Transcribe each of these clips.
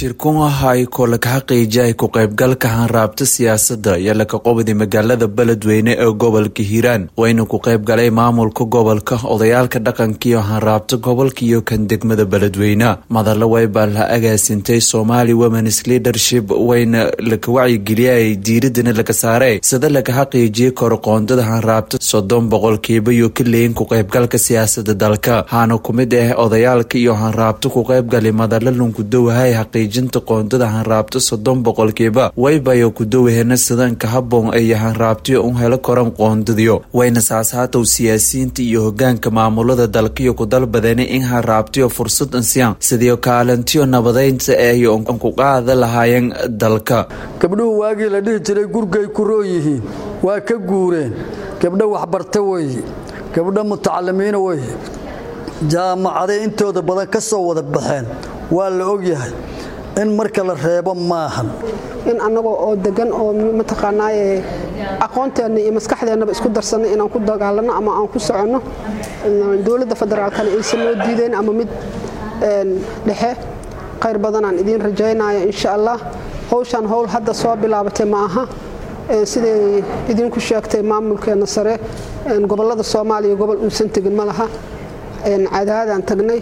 shirkun ah ay kolaka xaqiijiyay ku qaybgalka hanraabta siyaasadda iyo laka qobdi magaalada beledweyne ee gobolka hiiraan wayna ku qayb galay maamulka gobolka odayaalka dhaqankiiyo hanraabta gobolka iyo kan degmada beledweyne madalla waybaa la agaasintay somali womens leadership wayna laka wacyigeliyay diiradana laga saaray sida laga xaqiijiyay koroqoondada hanraabta soddon boqolkiiba iyo ka leeyin ku qaybgalka siyaasada dalka haana ku mid ah odayaalka iyo hanraabta ku qaybgalay madalla lunkudowahay xaqiijinta qoondada hanraabta soddon boqolkiiba waybayo ku dawahena sidanka haboon ay hanraabtiyo u helo koran qoondadiyo wayna saashaatow siyaasiyiinta iyo hogaanka maamulada dalkiyo ku dalbadeena in hanraabtiyo fursad ansiyaan sidiio kaalintiyo nabadeynta ay ku qaada lahaayeen dalka gabdhuhu waagii la dhihi jiray gurgay ku roo yihiin waa ka guureen gabdho waxbarta weye gabdho mutacalimiina weye jaamacaday intooda badan ka soo wada baxeen waa la ogyahay in marka la reebo maahan in annagoo oo degan oo mataqaanaaye aqoonteenna iyo maskaxdeennaba isku darsanno inaan ku dagaalanno ama aan ku soconno dowladda federaalkana aysan noo diidayn ama mid dhexe khayr badanaan idiin rajaynaya insha allah howshaan howl hadda soo bilaabatay ma aha siday idinku sheegtay maamulkeenna sare gobollada soomaaliya gobol uusan tegin ma laha cadaadaan tagnay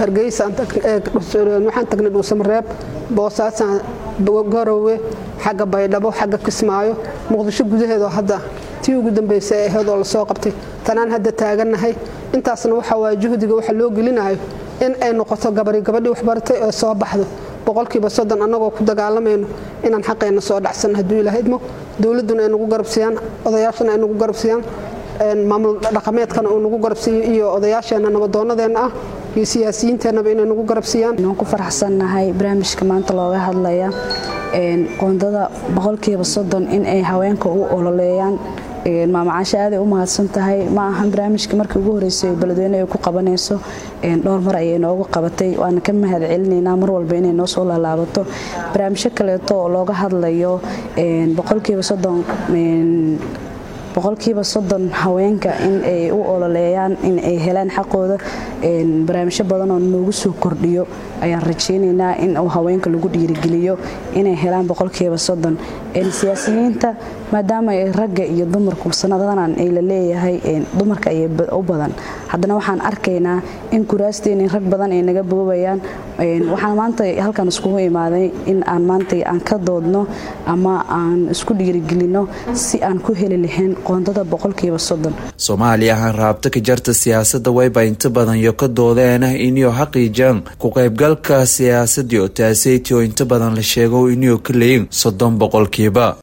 hargeyswaxaan tagnay dhuusamareeb boosaasaan garowe xagga baydhabo xagga kismaayo muqdisho gudaheedoo hadda tii ugu dambaysa ee aheedoo lasoo qabtay tanaan hadda taagannahay intaasna waxa waaya juhdiga waxa loo gelinayo in ay noqoto gabari gabadhii waxbaratay ee soo baxdo boqolkiiba soddon annagoo ku dagaalamayno inaan xaqeenna soo dhacsanno hadduu ilaah idmo dowladduna ay nagu garabsiiyaan odayaashana ay nagu garabsiiyaan maamul dhaqameedkana uu nagu garabsiiyo iyo odayaasheenna nabadoonnadeenna ah iyo siyaasiyiinteennaba inay nagu garabsiiyaan waan ku faraxsannahay barnaamijka maanta looga hadlaya qoondada boqolkiiba soddon in ay haweenka u ololeeyaan maamacaasha aaday u mahadsan tahay ma ahan barnaamijka markii ugu horreysay beledweyne ay ku qabanayso dhowr mar ayay noogu qabatay waana ka mahad celinaynaa mar walba inay noo soo laalaabato barnaamijyo kaleeto oo looga hadlayo boqolkiiba soddon boqolkiiba soddon haweenka in ay u ololeeyaan in ay helaan xaqooda barnaamijyo badanoo noogu soo kordhiyo ayaan rajaynaynaa in uu haweenka lagu dhiirigeliyo inay helaan boqolkiiba soddon siyaasiyiinta maadaama ay ragga iyo dumarku sanadadan ay la leeyahay dumarka ay u badan haddana waxaan arkaynaa in kuraasteeni rag badan ay naga boobayaan waxaan maanta halkan iskugu imaaday in aan maanta aan ka doodno ama aan isku dhiirigelinno si aan ku heli lahayn qoondada boqolkiiba soddon soomaaliya hanraabta ka jarta siyaasada wayba inta badan iyo ka doodeena iniyo xaqiijaan ku qaybgalka siyaasadii oo taaseytii oo inta badan la sheego iniyo ka leeyin soddon boqolkiiba